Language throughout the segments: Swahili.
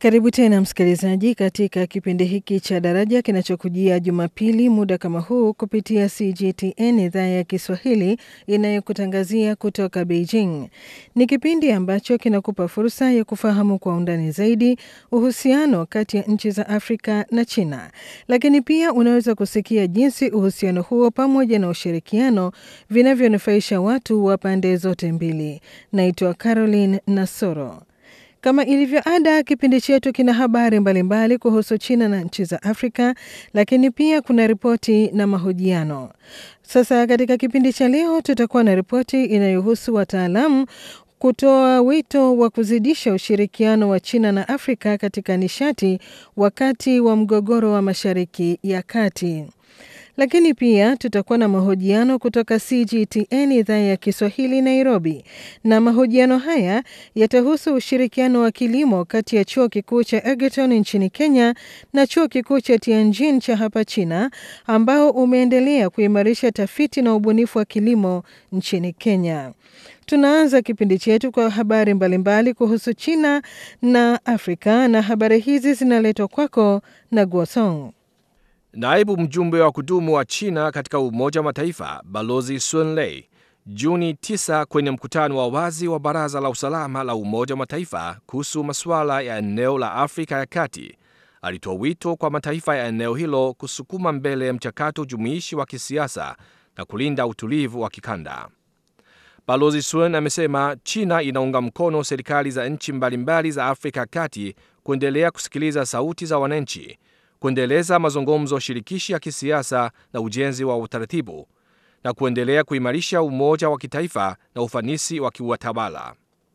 Karibu tena msikilizaji, katika kipindi hiki cha Daraja kinachokujia Jumapili muda kama huu kupitia CGTN idhaa ya Kiswahili inayokutangazia kutoka Beijing. Ni kipindi ambacho kinakupa fursa ya kufahamu kwa undani zaidi uhusiano kati ya nchi za Afrika na China, lakini pia unaweza kusikia jinsi uhusiano huo pamoja na ushirikiano vinavyonufaisha watu wa pande zote mbili. Naitwa Caroline Nasoro. Kama ilivyo ada, kipindi chetu kina habari mbalimbali kuhusu China na nchi za Afrika, lakini pia kuna ripoti na mahojiano. Sasa katika kipindi cha leo tutakuwa na ripoti inayohusu wataalamu kutoa wito wa kuzidisha ushirikiano wa China na Afrika katika nishati wakati wa mgogoro wa Mashariki ya Kati lakini pia tutakuwa na mahojiano kutoka CGTN idhaa ya Kiswahili Nairobi, na mahojiano haya yatahusu ushirikiano wa kilimo kati ya chuo kikuu cha Egerton nchini Kenya na chuo kikuu cha Tianjin cha hapa China, ambao umeendelea kuimarisha tafiti na ubunifu wa kilimo nchini Kenya. Tunaanza kipindi chetu kwa habari mbalimbali kuhusu China na Afrika, na habari hizi zinaletwa kwako na Guosong. Naibu mjumbe wa kudumu wa China katika Umoja wa Mataifa Balozi Sun Lei Juni 9 kwenye mkutano wa wazi wa Baraza la Usalama la Umoja wa Mataifa kuhusu masuala ya eneo la Afrika ya Kati alitoa wito kwa mataifa ya eneo hilo kusukuma mbele mchakato jumuishi wa kisiasa na kulinda utulivu wa kikanda. Balozi Sun amesema China inaunga mkono serikali za nchi mbalimbali za Afrika ya Kati kuendelea kusikiliza sauti za wananchi kuendeleza mazungumzo shirikishi ya kisiasa na ujenzi wa utaratibu na kuendelea kuimarisha umoja wa kitaifa na ufanisi wa kiutawala.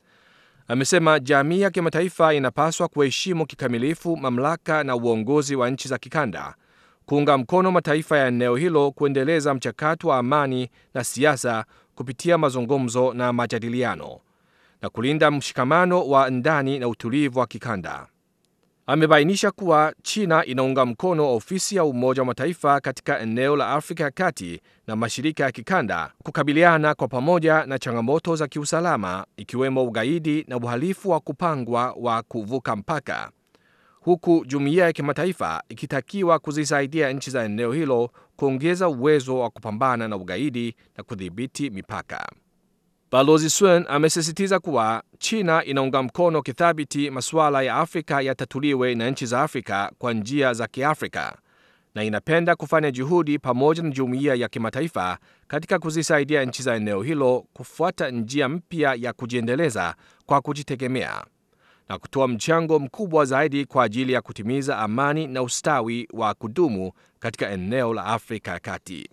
Amesema jamii ya kimataifa inapaswa kuheshimu kikamilifu mamlaka na uongozi wa nchi za kikanda, kuunga mkono mataifa ya eneo hilo kuendeleza mchakato wa amani na siasa kupitia mazungumzo na majadiliano na kulinda mshikamano wa ndani na utulivu wa kikanda. Amebainisha kuwa China inaunga mkono ofisi ya Umoja wa Mataifa katika eneo la Afrika ya Kati na mashirika ya kikanda kukabiliana kwa pamoja na changamoto za kiusalama ikiwemo ugaidi na uhalifu wa kupangwa wa kuvuka mpaka, huku jumuiya ya kimataifa ikitakiwa kuzisaidia nchi za eneo hilo kuongeza uwezo wa kupambana na ugaidi na kudhibiti mipaka. Balozi Sun amesisitiza kuwa China inaunga mkono kithabiti masuala ya Afrika yatatuliwe na nchi za Afrika kwa njia za Kiafrika na inapenda kufanya juhudi pamoja na jumuiya ya kimataifa katika kuzisaidia nchi za eneo hilo kufuata njia mpya ya kujiendeleza kwa kujitegemea na kutoa mchango mkubwa zaidi kwa ajili ya kutimiza amani na ustawi wa kudumu katika eneo la Afrika ya Kati.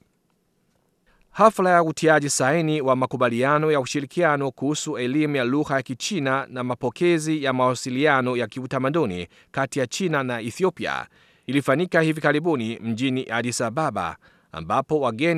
Hafla ya utiaji saini wa makubaliano ya ushirikiano kuhusu elimu ya lugha ya Kichina na mapokezi ya mawasiliano ya kiutamaduni kati ya China na Ethiopia ilifanyika hivi karibuni mjini Addis Ababa ambapo wageni